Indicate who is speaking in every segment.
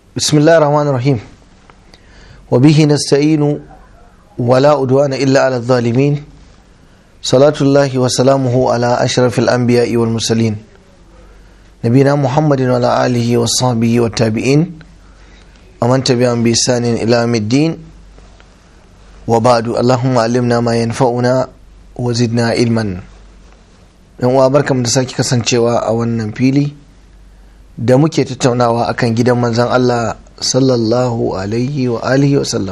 Speaker 1: بسم الله الرحمن الرحيم وبه نستعين ولا أدوان إلا على الظالمين صلاة الله وسلامه على أشرف الأنبياء والمرسلين نبينا محمد وعلى آله وصحبه والتابعين ومن تبعهم بإحسان إلى يوم الدين وبعد اللهم علمنا ما ينفعنا وزدنا علما yan uwa barkamu da sake kasancewa a wannan fili da muke tattaunawa akan gidan manzan Allah sallallahu alaihi wa alihi wa sallam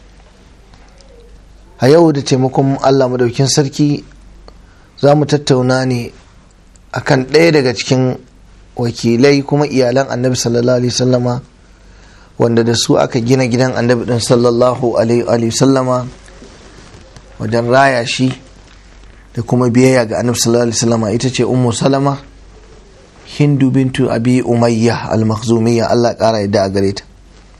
Speaker 1: a yau da taimakon Allah madaukin sarki za mu tattauna ne akan ɗaya daga cikin wakilai kuma iyalan annabi sallallahu alaihi sallama wanda da su aka gina gidan annabi din sallallahu alaihi sallama wajen raya shi da kuma biyayya ga annabi sallallahu alaihi sallama ita ce ummu salama hindu bintu abi umayya al-makhzumiyya Allah kara yadda a gare ta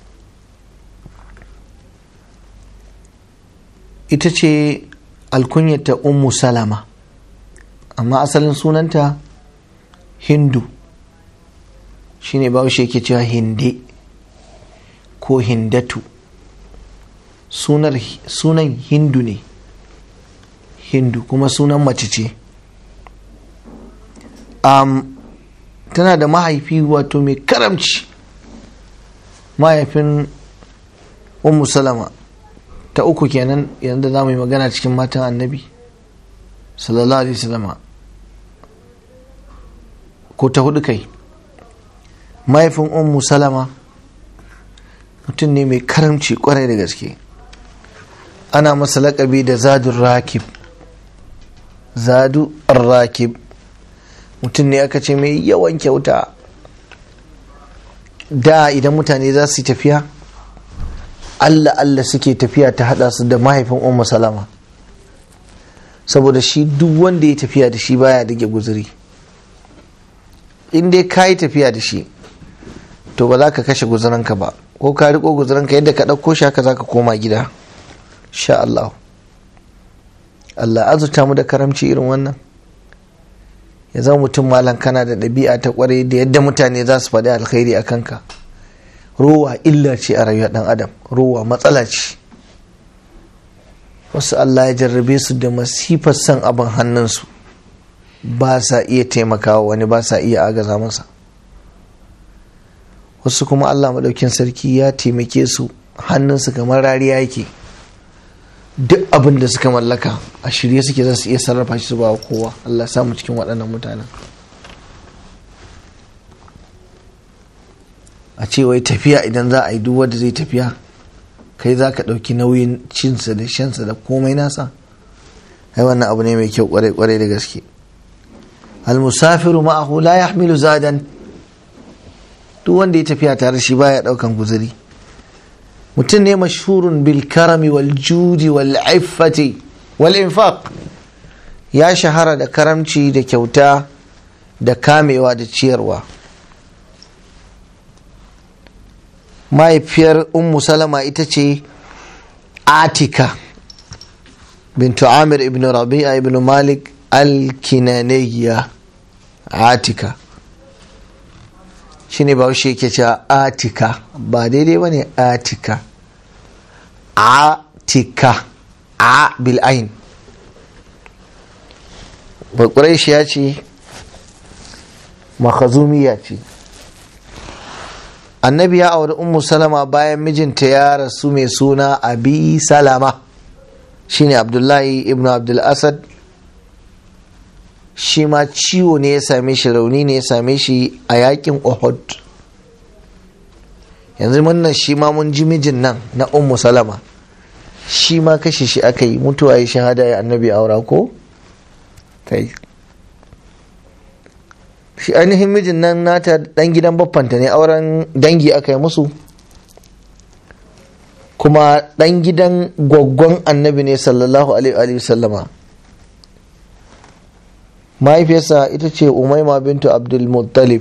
Speaker 1: ita ce alkunyata ummu salama amma asalin sunanta hindu shine bahaushe yake cewa hinde ko hindatu sunan hindu ne hindu kuma sunan mace ce um, tana da mahaifi wato mai karamci mahaifin ummu salama ta uku kenan yanzu za mu yi magana cikin matan annabi sallallahu alaihi wasallama ko ta hudu kai mahaifin ummu salama mutum ne mai karamci kwarai da gaske ana masa laƙabi da zadun rakib zadu rakib mutum ne aka ce mai yawan kyauta da idan mutane za su yi tafiya allah allah suke tafiya ta hada su da mahaifin ummu salama saboda shi duk wanda ya tafiya da shi baya dage guzuri in dai ka yi tafiya da shi to ba za ka kashe guzuranka ba ko ka riko guzuranka yadda ka ɗauko shi haka za ka koma gida sha Allah Allah azurta mu da karamci irin wannan ya zama mutum malam kana da ɗabi'a ta ƙware da yadda mutane za su faɗi alkhairi a kanka ruwa illa ce a rayuwar ɗan adam ruwa matsala ce wasu Allah ya jarrabe su da masifar son abin hannunsu ba sa iya taimakawa wani ba sa iya agaza masa wasu kuma Allah maɗaukin sarki ya taimake su hannunsu kamar rariya yake duk abin da suka mallaka a shirye suke za su iya sarrafa shi su ba kowa Allah samu cikin waɗannan mutanen a ce wai tafiya idan za a yi duk wanda zai tafiya kai za ka ɗauki nauyin cinsa da shansa da komai nasa ai wannan abu ne mai kyau kwarai da gaske almusafiru ma'ahu la yahmilu zadan duk wanda ya tafiya tare shi baya ɗaukan guzuri mutum ne mashhurun bil karami wal judi wal iffati wal infaq ya shahara da karamci da kyauta da kamewa da ciyarwa mahaifiyar ummu salama ita ce atika bintu amir ibn rabi'a ibn malik al-kinaniyya atika shine ba shi yake cewa atika ba daidai ba ne atika atika a bil'ain bakurai shi ya ce makazumiya ce annabi ya auri ummu salama bayan mijinta ya rasu mai suna abi salama shine abdullahi ibn abdul asad shi ma ciwo ne ya same shi rauni ne ya same shi a yakin Uhud yanzu wannan shi ma mun ji mijin nan na ummu salama shi ma kashe shi aka yi mutuwa ya shahada ya annabi aura ko kai shi ainihin mijin nan nata dan gidan baffanta ne auren dangi aka yi musu kuma dan gidan gwaggon annabi ne sallallahu alaihi wasallama mahaifiyarsa ita ce umaima bintu abdulmuttalib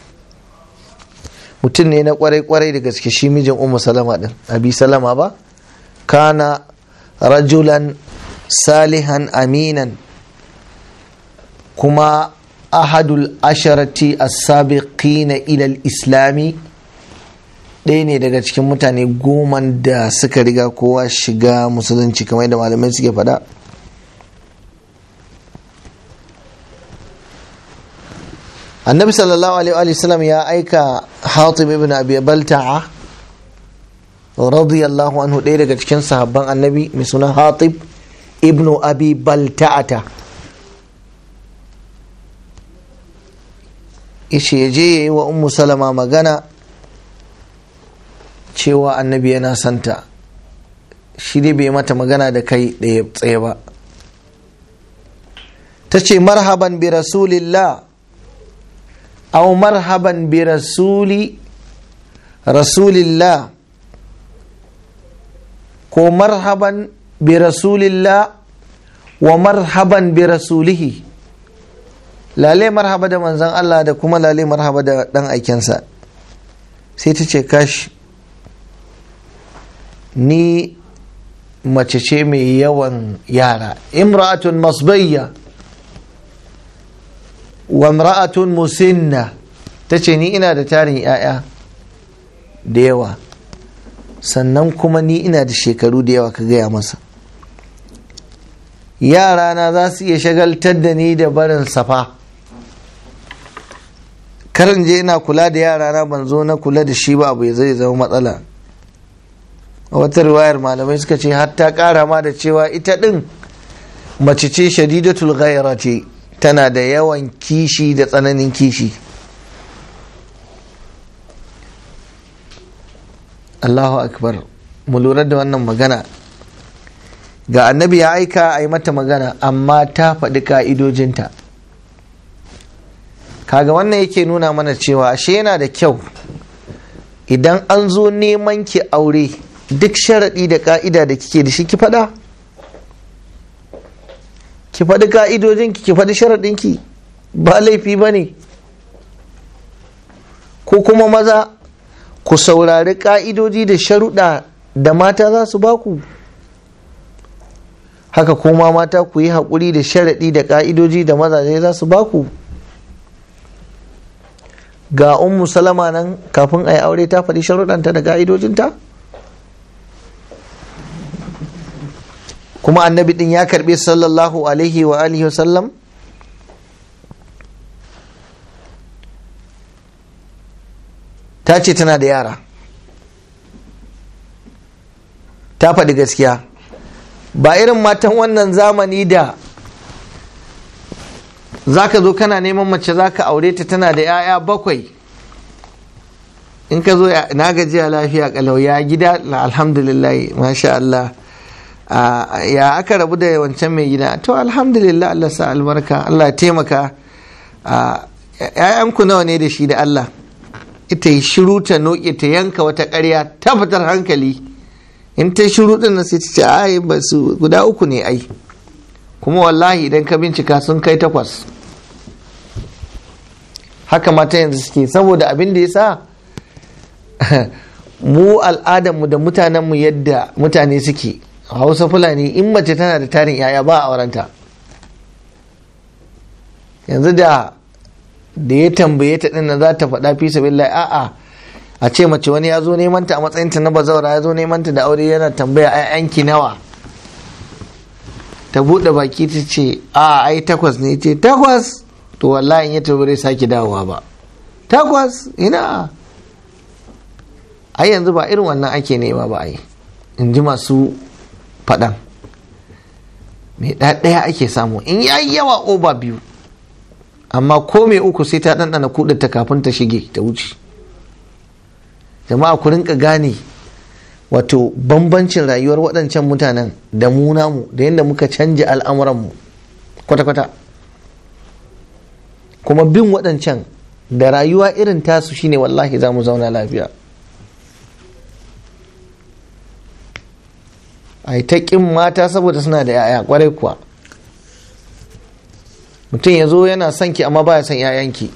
Speaker 1: mutum ne na kwarai-kwarai da gaske shi mijin umu salama din abi salama ba kana rajulan salihan aminan kuma ahadul asharati as-sabiqina ila al-islami ɗaya ne daga cikin mutane goma da suka riga kowa shiga musulunci kamar yadda malamai suke faɗa annabi sallallahu alaihi wasallam ya aika hatib ibn abi balta'a radiyallahu anhu ɗaya daga cikin sahabban annabi mai suna hatib ibn abi balta'ata ishe ya je ya yi wa ummu salama magana cewa annabi yana santa shi dai bai mata magana da kai ɗaya tsaye ba ta ce marhaban bi rasulillah aw marhaban bi rasuli rasulillah ko marhaban bi rasulillah wa marhaban bi rasulihi lale marhaba da manzan Allah da kuma lale marhaba da dan aikensa sai ta ce kashi ni mace ce mai yawan yara imra'atun masbayya wa imra'atun musinna ta ce ni ina da tarin 'ya'ya da yawa sannan kuma ni ina da shekaru da yawa ka gaya masa yarana za su iya shagaltar da ni da barin safa karin je ina kula da yarana ban zo na kula da shi ba abu ya zai zama matsala a wata riwayar malamai suka ce har ta kara ma da cewa ita din mace ce shadidatul ghaira ce tana da yawan kishi da tsananin kishi Allahu akbar mu lura da wannan magana ga annabi ya aika a yi mata magana amma ta faɗi ka'idojinta kaga wannan yake nuna mana cewa ashe yana da kyau idan an zo neman ki aure duk sharaɗi da ka'ida da kike da shi ki faɗa ki faɗi ka'idojinki ki faɗi sharaɗinki ba laifi ba ne ko kuma maza ku saurari ka'idoji da sharuɗa da mata za su baku haka kuma mata ku yi haƙuri da sharaɗi da ka'idoji da mazaje za su baku ga ummu salama nan kafin a yi aure ta faɗi sharuɗanta da ka'idojinta kuma annabi ɗin ya karɓi sallallahu alaihi wa alihi wa sallam ta ce tana da yara ta faɗi gaskiya ba irin matan wannan zamani da zaka zo kana neman mace zaka aure ta tana da 'ya'ya bakwai in ka zo na gajiya lafiya kalau ya gida alhamdulillah masha Allah ya aka rabu da wancan mai gida to alhamdulillah Allah sa albarka Allah taimaka ‘ya'yanku nawa ne da shi da Allah ita yi shiru ta noke ta yanka wata ƙarya ta fitar hankali in ta shiru din nan sai ta ce ai ba su guda uku ne ai kuma wallahi idan ka bincika sun kai takwas haka mata yanzu suke saboda abin da ya sa mu al'adarmu da mutanenmu yadda mutane suke hausa fulani in mace tana da tarin yaya ba a aurenta yanzu da da ya tambaye ta din za ta faɗa fi sabilillahi a'a a ce mace wani ya zo neman ta a matsayin ta na bazawara ya zo neman ta da aure yana tambaya ayyanki nawa ta buɗe baki ta ce a ai takwas ne ce takwas to wallahi in ya tabbare sake dawowa ba takwas ina ai yanzu ba irin wannan ake nema ba ai in ji masu faɗan mai ɗaya ake samu in yayi yawa oba biyu amma ko mai uku sai ta ɗanɗana kuɗinta kafin ta shige ta wuce jama'a ku rinka gane wato bambancin rayuwar waɗancan mutanen da mu namu da yadda muka canja al'amuranmu kwata-kwata kuma bin waɗancan da rayuwa irin tasu shine wallahi za mu zauna lafiya a yi ta ƙin mata saboda suna da 'ya'ya kwarai kuwa mutum ya zo yana son ki amma baya son 'ya'yanki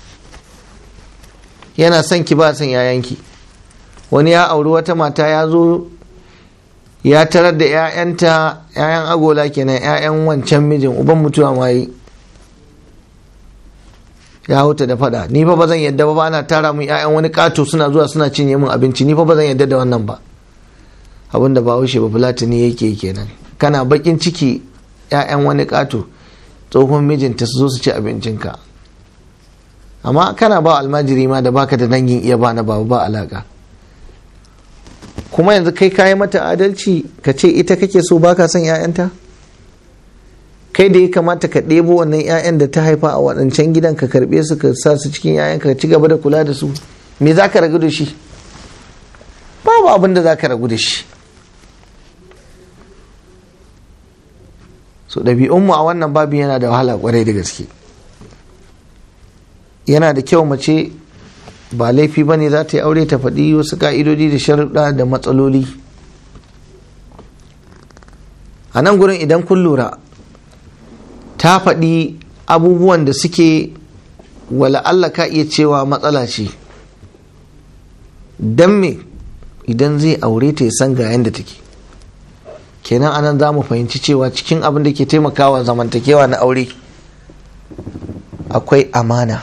Speaker 1: yana son ki ba son 'ya'yanki wani ya auri wata mata ya zo ya tarar da 'ya'yanta 'ya'yan agola kenan 'ya'yan wancan mijin uban mutuwa ma yi ya hauta da fada ni fa ba zan yadda ba ana tara mun ƴaƴan wani kato suna zuwa suna cinye mun abinci ni fa ba zan yadda da wannan ba abin da ba haushe ba fulatani yake kenan kana bakin ciki ƴaƴan wani kato tsohon mijinta su zo su ci abincinka amma kana ba almajiri ma da baka da dangin iya ba na babu ba alaka kuma yanzu kai kayi mata adalci ka ce ita kake so baka son 'ya'yanta kai da ya kamata ka ɗebo wannan 'ya'yan da ta haifa a waɗancan gidan ka karɓe su ka sa su cikin 'ya'yan ka ci gaba da kula da su me za ka ragu da shi babu abin da za ka ragu da shi so ɗabi'unmu a wannan babin yana da wahala kwarai da gaske yana da kyau mace ba laifi ba ne za ta yi aure ta faɗi wasu ka'idodi da sharuɗa da matsaloli a nan gurin idan kun lura ta faɗi abubuwan da suke wala Allah ka iya cewa matsala ce don me idan zai aure ta ya san ga yadda take kenan anan za mu fahimci cewa cikin abin da ke taimakawa zamantakewa na aure akwai amana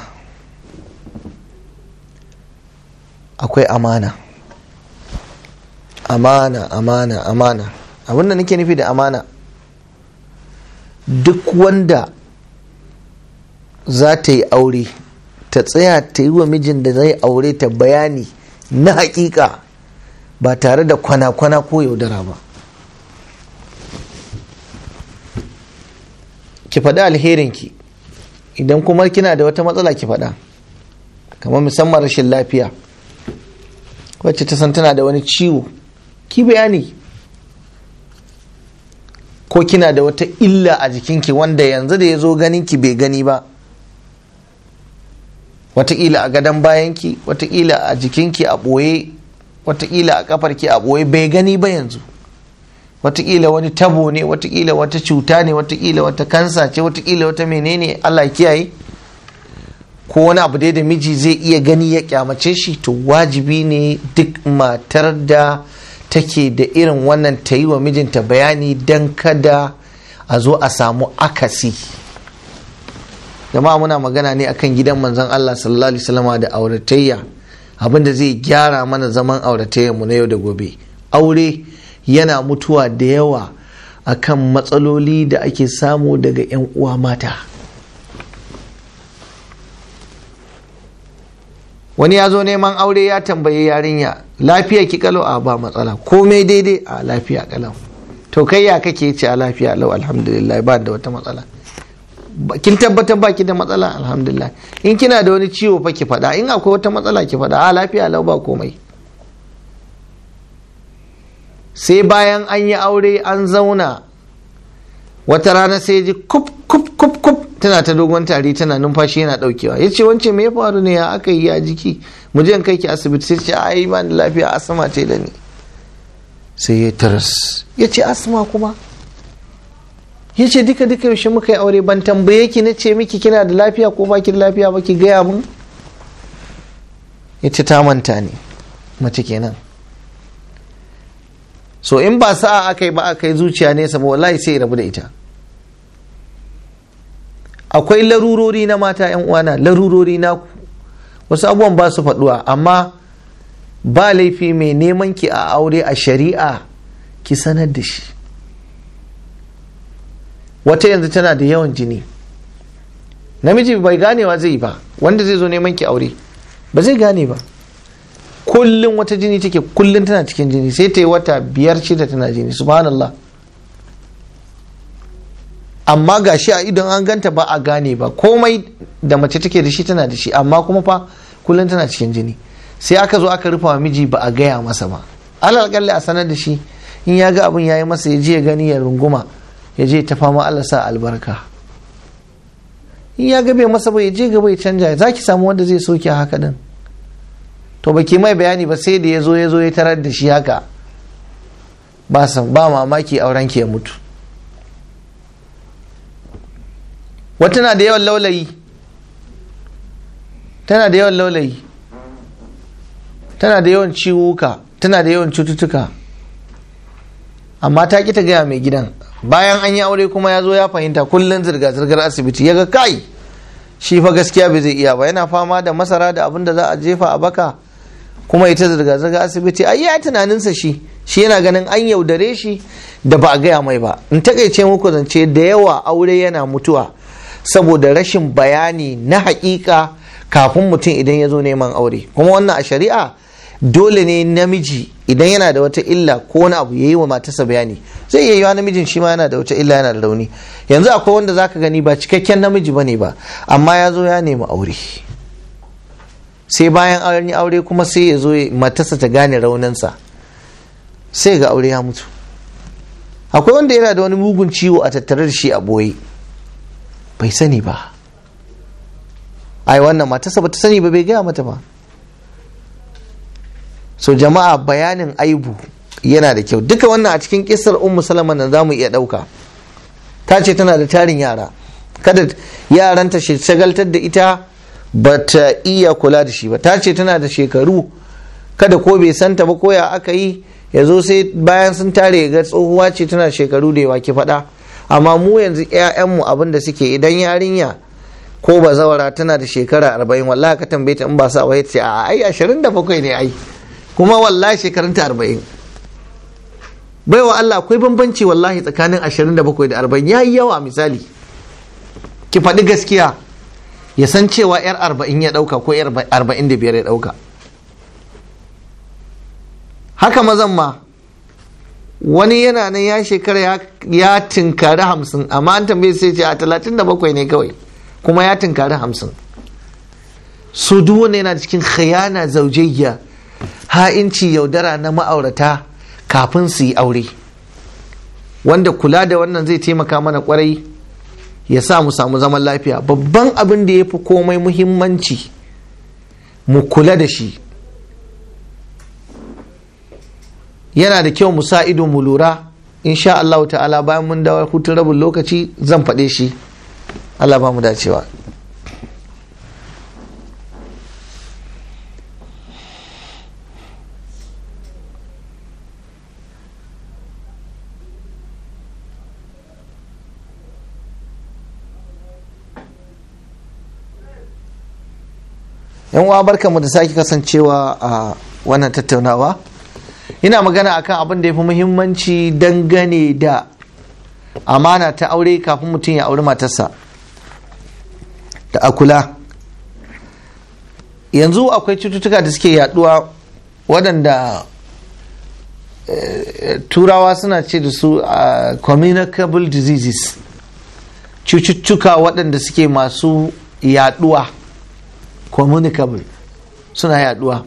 Speaker 1: akwai amana amana amana amana abinda nake nufi da amana duk wanda za ta yi aure ta tsaya ta yi wa mijin da zai aure ta bayani na hakika ba tare da kwana-kwana ko yaudara ba ki faɗi alherinki idan kuma kina da wata matsala ki faɗa kamar musamman rashin lafiya wacce ta san tana da wani ciwo ki bayani ko kina da wata illa a jikinki wanda yanzu da ya zo ganinki bai gani ba wataƙila a gadon bayanki wataƙila a jikinki a ɓoye wataƙila a ƙafarki a ɓoye bai gani ba yanzu wataƙila wani tabo ne wataƙila wata cuta ne wataƙila wata kansa ce wataƙila wata menene allah kiyaye ko wani abu dai da miji zai iya gani ya kyamace shi to wajibi ne duk matar da take da irin wannan ta yi wa mijinta bayani don kada a zo a samu akasi jama'a muna magana ne akan gidan manzon Allah sallallahu alaihi wasallama da auratayya abinda zai gyara mana zaman auratayya mu na yau da gobe aure yana mutuwa da yawa akan matsaloli da ake samu daga 'yan uwa mata wani ya zo neman aure ya tambayi yarinya lafiya ki kalau a ba matsala komai daidai a lafiya kalau to kai ya kake ce a lafiya lau alhamdulillah ba da wata matsala kin tabbatar baki da matsala alhamdulillah in kina da wani ciwo fa ki faɗa in akwai wata matsala ki faɗa a lafiya lau ba komai sai bayan an yi aure an zauna wata rana sai ji kup kup kup kup tana ta dogon tari tana numfashi yana daukewa ya ce wance me ya faru ne ya aka yi ya jiki mu je kai ki asibiti sai ce a yi ba da lafiya asma ce da ni sai ya taras ya ce asma kuma ya ce duka duka yaushe muka yi aure ban tambaye ki na ce miki kina da lafiya ko ba ki da lafiya ba ki gaya mun ya ce ta manta ne mace kenan so in ba sa'a aka yi ba aka yi zuciya nesa ba wallahi sai rabu da ita akwai larurori na mata yan uwana larurori na wasu abubuwan ba su faduwa amma ba laifi mai neman ki a aure a shari'a ki sanar da shi wata yanzu tana da yawan jini namiji bai ganewa zai yi ba wanda zai zo neman ki aure ba zai gane ba kullum wata jini take kullum tana cikin jini sai ta yi wata biyar shida tana jini subhanallah amma ga shi a idon an ganta ba a gane ba komai da mace take da shi tana da shi amma kuma fa kullum tana cikin jini sai aka zo aka rufa wa miji ba a gaya masa ba alal a sanar da shi in ya ga abin ya yi masa ya je ya gani ya runguma ya je ta fama Allah sa albarka in ya ga bai masa ba ya je gaba ya canja za ki samu wanda zai soke haka din to baki mai bayani ba sai da ya zo ya zo ya tarar da shi haka ba san ba mamaki auren ki ya mutu wata na da yawan laulayi tana da yawan laulayi tana da yawan ciwuka tana da yawan cututtuka amma ta ki ta gaya mai gidan bayan an yi aure kuma ya zo ya fahimta kullum zirga-zirgar asibiti ya ga kai shi fa gaskiya bai zai iya ba yana fama da masara da abin da za a jefa a baka kuma ita zirga-zirga asibiti ai ya tunaninsa shi shi yana ganin an yaudare shi da ba a gaya mai ba in takaice muku zance da yawa aure yana mutuwa saboda rashin bayani na hakika kafin mutum idan ya zo neman aure kuma wannan a shari'a dole ne namiji idan yana da wata illa ko wani abu ya yi wa matarsa bayani zai iya yiwa namijin shi ma yana da wata illa yana da rauni yanzu akwai wanda zaka gani ba cikakken namiji bane ba amma ya zo ya nemi aure sai bayan an yi aure kuma sai ya zo matarsa ta gane rauninsa sai ga aure ya mutu akwai wanda yana da wani mugun ciwo a tattare da shi a boye bai sani ba ai wannan matarsa ba ta sani ba bai gaya mata ba so jama'a bayanin aibu yana da kyau duka wannan a cikin kisar ummu salama nan za mu iya ɗauka ta ce tana da tarin yara kada yaranta shagaltar da ita ba ta iya kula da shi ba ta ce tana da shekaru kada ko bai santa ba ko ya aka yi ya zo sai bayan sun tare ga tsohuwa ce tana shekaru da yawa ki faɗa amma mu yanzu 'ya'yanmu abin da suke idan yarinya ko ba zawara tana da shekara arba'in wallahi ka tambaye ta in ba sa wai ce a ai ashirin da bakwai ne ai kuma wallahi shekarunta arba'in baiwa Allah akwai bambanci wallahi tsakanin ashirin da bakwai da arba'in ya yi yawa misali ki faɗi gaskiya ya san cewa yar arba'in ya ɗauka ko yar arba'in da biyar ya ɗauka haka mazan ma wani yana nan ya shekara ya tinkari hamsin amma an tambaye sai ce a talatin da bakwai ne kawai kuma ya tinkari hamsin su duk wanda yana cikin khayana zaujayya ha'inci yaudara na ma'aurata kafin su yi aure wanda kula da wannan zai taimaka mana kwarai ya sa mu samu zaman lafiya babban abin da ya fi komai muhimmanci mu kula da shi yana da kyau mu sa ido mu lura insha Allah ta'ala bayan mun dawo hutun rabin lokaci zan faɗe shi Allah ba mu dacewa yan uwa barkamu da sake kasancewa a wannan tattaunawa ina magana akan abin da ya fi muhimmanci dangane da amana ta aure kafin mutum ya auri matarsa da akula yanzu akwai cututtuka da suke yaduwa waɗanda turawa suna ce da su communicable diseases cututtuka waɗanda suke masu yaduwa communicable suna yaduwa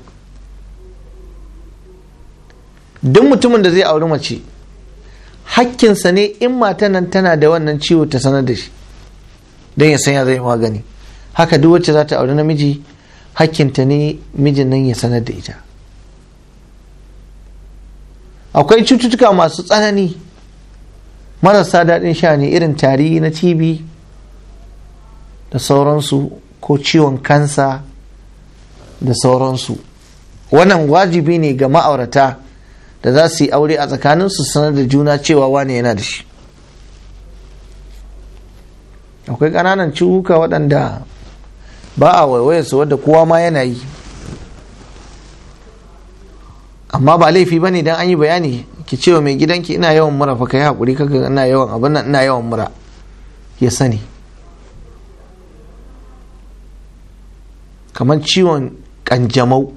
Speaker 1: duk mutumin da zai auri mace hakkinsa ne in matan nan tana da wannan ciwo ta sanar da shi don ya san ya zai magani haka duk wacce za ta auri namiji hakkinta ne mijin nan ya sanar da ita akwai cututtuka masu tsanani marasa daɗin sha ne irin tari na tb da sauransu ko ciwon kansa da sauransu wannan wajibi ne ga ma'aurata da za su yi aure a tsakaninsu sanar da juna cewa wane yana da shi akwai ƙananan ciwuka waɗanda ba a waiwayarsu wadda kowa ma yana yi amma ba laifi ba ne don an yi bayani ki cewa mai gidanki ina yawan mura fa kai haƙuri kaga ina yawan abin nan ina yawan mura ya sani kamar ciwon ƙanjamau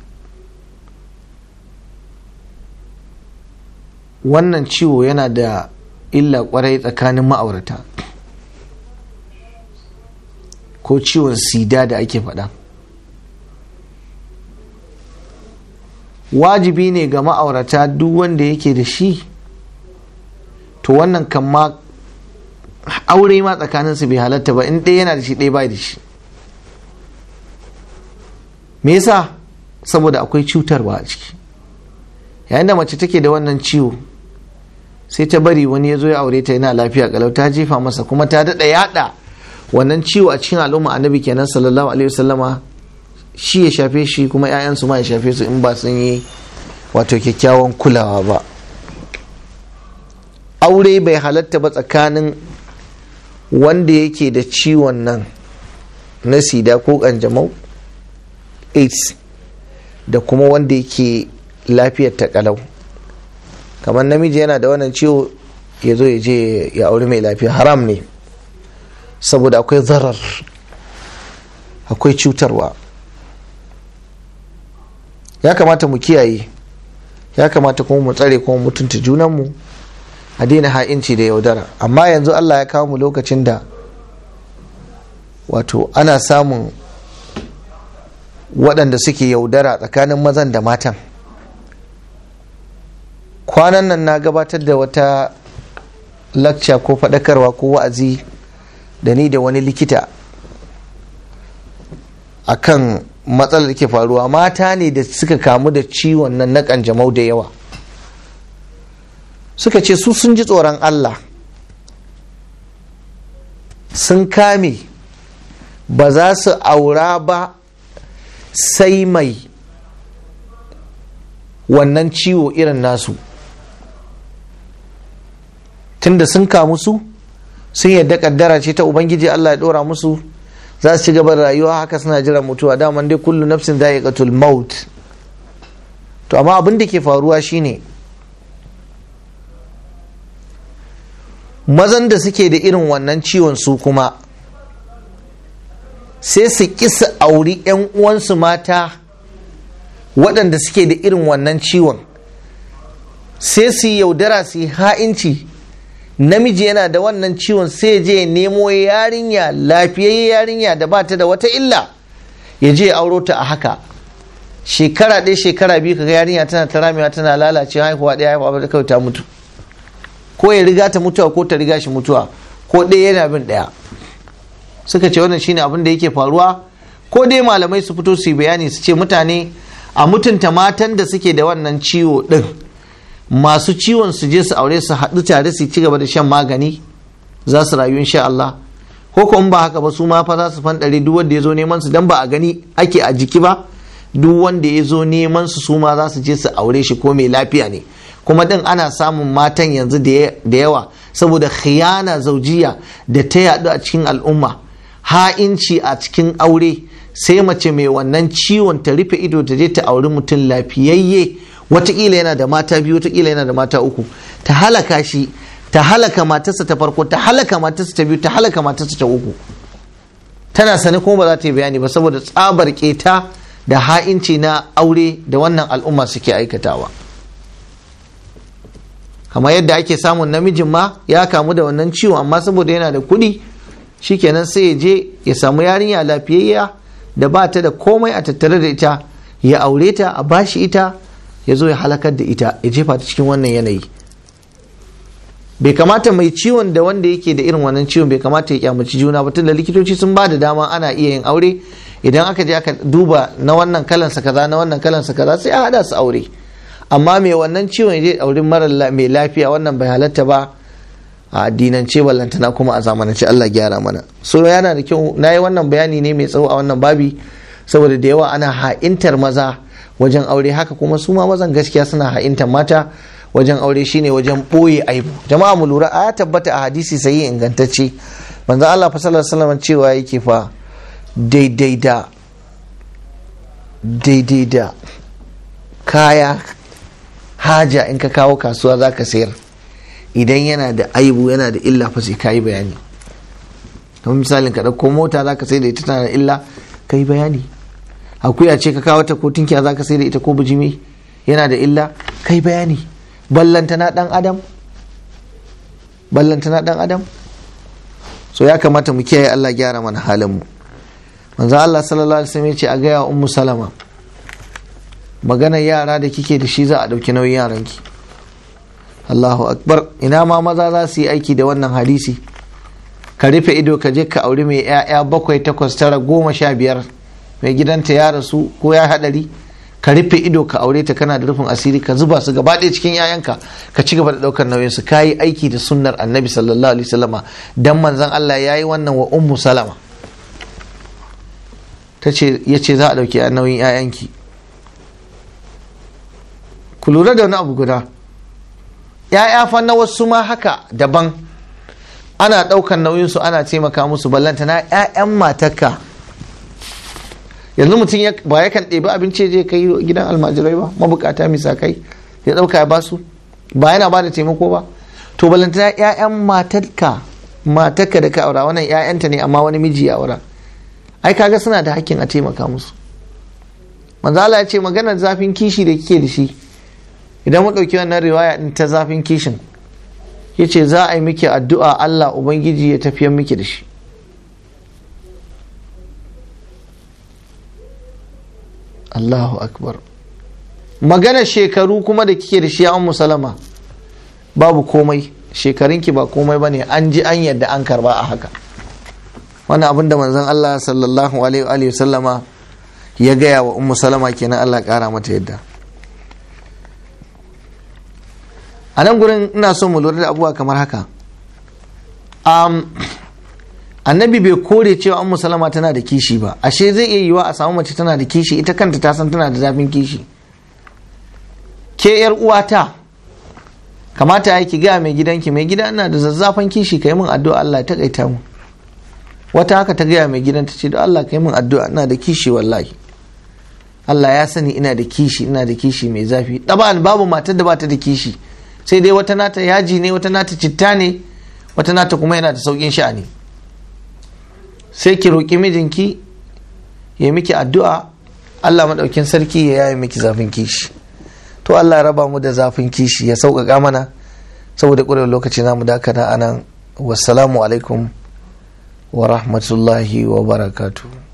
Speaker 1: wannan ciwo yana da illa kwarai tsakanin ma'aurata ko ciwon sida da ake faɗa wajibi ne ga ma'aurata duk wanda yake da shi to wannan kan ma aure ma tsakaninsu bai halatta ba in ɗaya yana da shi ɗaya bai da shi me yasa saboda akwai cutarwa a ciki yayin da mace take da wannan ciwo sai ta bari wani ya zo ya aure ta yana lafiya kalau ta jefa masa kuma ta daɗa yaɗa wannan ciwo a cikin al'umma annabi kenan sallallahu alaihi wasallama shi ya shafe shi kuma 'ya'yansu ma ya shafe su in ba sun yi wato kyakkyawan kulawa ba aure bai halatta ba tsakanin wanda yake da ciwon nan na sida ko kanjamau aids da kuma wanda yake lafiyar ta kalau kamar namiji yana da wannan ciwo ya zo ya je ya auri mai lafiya haram ne saboda akwai zarar akwai cutarwa ya kamata mu kiyaye ya kamata kuma mu tsare kuma mutunta junanmu a daina ha'inci da yaudara amma yanzu allah ya kawo mu lokacin da wato ana samun waɗanda suke yaudara tsakanin mazan da matan kwanan nan na gabatar da wata lakca ko faɗakarwa ko wa'azi da ni da wani likita akan matsalar da ke faruwa mata ne da suka kamu da ciwon nan na kanjamau da yawa suka ce su sun ji tsoron Allah sun kame ba za su aura ba sai mai wannan ciwo irin nasu tunda sun kamu su sun yadda kaddara ce ta ubangiji Allah ya dora musu za su ci gaba da rayuwa haka suna jiran mutuwa daman dai kullu nafsin za'iqatul maut to amma abin da ke faruwa shine mazan da suke da irin wannan ciwon su kuma sai su kisa auri 'yan uwansu mata waɗanda suke da irin wannan ciwon sai su yaudara su yi ha'inci namiji yana da wannan ciwon sai je nemo yarinya lafiyayye yarinya da ba ta da wata illa ya je auro ta a haka shekara ɗaya shekara biyu kaga yarinya tana ta ramewa tana lalace haihuwa ɗaya haihuwa ba kawai ta mutu ko ya riga ta mutuwa ko ta riga shi mutuwa ko ɗaya yana bin ɗaya suka ce wannan shine abin da yake faruwa ko dai malamai su fito su yi bayani su ce mutane a mutunta matan da suke da wannan ciwo ɗin masu ciwon su je su aure su haɗu tare su ci gaba da shan magani za su rayu insha Allah ko kuma ba haka ba su ma fa za su fanɗare duk wanda ya zo neman su dan ba a gani ake a jiki ba duk wanda ya zo neman su su ma za su je su aure shi ko mai lafiya ne kuma din ana samun matan yanzu da yawa saboda khiyana zaujiya da ta yaɗu a cikin al'umma ha'inci a cikin aure sai mace mai wannan ciwon ta rufe ido ta je ta auri mutum lafiyayye watakila yana da mata biyu watakila yana da mata uku ta halaka shi ta halaka matarsa ta farko ta halaka matarsa ta biyu ta halaka matarsa ta uku tana sani kuma ba za ta yi bayani ba saboda tsabar keta da ha'inci na aure da wannan al'umma suke aikatawa kamar yadda ake samun namijin ma ya kamu da wannan ciwon amma saboda yana da kuɗi shikenan sai ya je ya samu yarinya lafiyayya da ba ta da komai a tattare da ita ya aure ta a bashi ita ya zo ya halakar da ita ya jefa ta cikin wannan yanayi bai kamata mai ciwon da wanda yake da irin wannan ciwon bai kamata ya kyamaci juna ba tunda likitoci sun ba da dama ana iya yin aure idan aka je aka duba na wannan kalansa kaza na wannan kalansa kaza sai a hada su aure amma mai wannan ciwon ya aure mara mai lafiya wannan bai halatta ba a addinance ballantana kuma a zamanance Allah gyara mana so yana da kyau na yi wannan bayani ne mai tsawo a wannan babi saboda da yawa ana ha'intar maza wajen aure haka kuma su ma mazan gaskiya suna ha'intar mata wajen aure shine wajen ɓoye aibu jama'a mu lura a tabbata a hadisi sai ingantacce manzo Allah fa sallallahu alaihi wasallam cewa yake fa daidai da daidai da kaya haja in ka kawo kasuwa zaka sayar idan yana da aibu yana da illa fa sai kayi bayani don misalin ka ɗauko mota zaka sai da ita tana da illa kai bayani akuya ce ka kawo ta ko tinkiya zaka sai da ita ko bijimi yana da illa kai bayani ballantana dan adam ballantana dan adam so ya kamata mu kiyaye Allah gyara mana halin mu manzo Allah sallallahu alaihi wasallam ya ce a gaya wa ummu salama maganar yara da kike da shi za a dauki nauyin yaranki Allahu akbar ina ma maza za su yi aiki da wannan hadisi ka rufe ido ka je ka auri mai 'ya'ya bakwai takwas tara goma sha biyar mai gidanta ya rasu ko ya hadari ka rufe ido ka aure ta kana da rufin asiri ka zuba su gaba ɗaya cikin 'ya'yanka ka ci gaba da ɗaukar nauyin su ka yi aiki da sunnar annabi sallallahu alaihi wasallama dan manzon Allah ya yi wannan wa ummu salama ta ce ya ce za a ɗauki nauyin 'ya'yanki ku lura da wani abu guda 'ya'ya fa na wasu ma haka daban ana ɗaukar nauyinsu ana taimaka musu ballanta na 'ya'yan matarka yanzu mutum ba ya kan ɗebi abinci je kai gidan almajirai ba mabukata misakai ya ɗauka ya basu ba yana ba da taimako ba to balantana 'ya'yan matarka matarka da ka aura wannan 'ya'yanta ne amma wani miji ya aura ai kaga suna da hakkin a taimaka musu manzo Allah ya ce maganar zafin kishi da kike da shi idan mu ɗauki wannan riwaya din ta zafin kishin yace za a yi miki addu'a Allah ubangiji ya tafiyar miki da shi Allahu akbar magana shekaru kuma da kike da shi an musalama babu komai shekarunki ba komai bane an ji an yadda an karba a haka wannan abin da manzon Allah sallallahu alaihi wa sallama ya gaya wa ummu salama kenan Allah kara mata yadda a nan gurin ina so mu lura da abubuwa kamar haka um, annabi bai kore cewa ummu salama tana da kishi ba ashe zai iya yiwa a samu mace tana da kishi ita kanta ta san tana da zafin kishi ke yar uwata kamata ya ki gaya mai gidanki mai gida ina da zazzafan kishi ka yi min addu'a Allah ya takaita mu wata haka ta gaya mai gidan ta ce da Allah ka yi min addu'a ina da kishi wallahi Allah ya sani ina da kishi ina da kishi mai zafi ɗaba babu matar da bata da kishi sai dai wata nata yaji ne wata nata citta ne wata nata kuma yana da saukin sha'ani sai ki roƙi mijinki ya miki addu'a Allah maɗaukin sarki ya yaye miki zafin kishi to Allah raba mu da zafin kishi ya sauƙaƙa mana saboda ƙurar lokaci na mu dakata anan wassalamu alaikum wa rahmatullahi wa barakatuh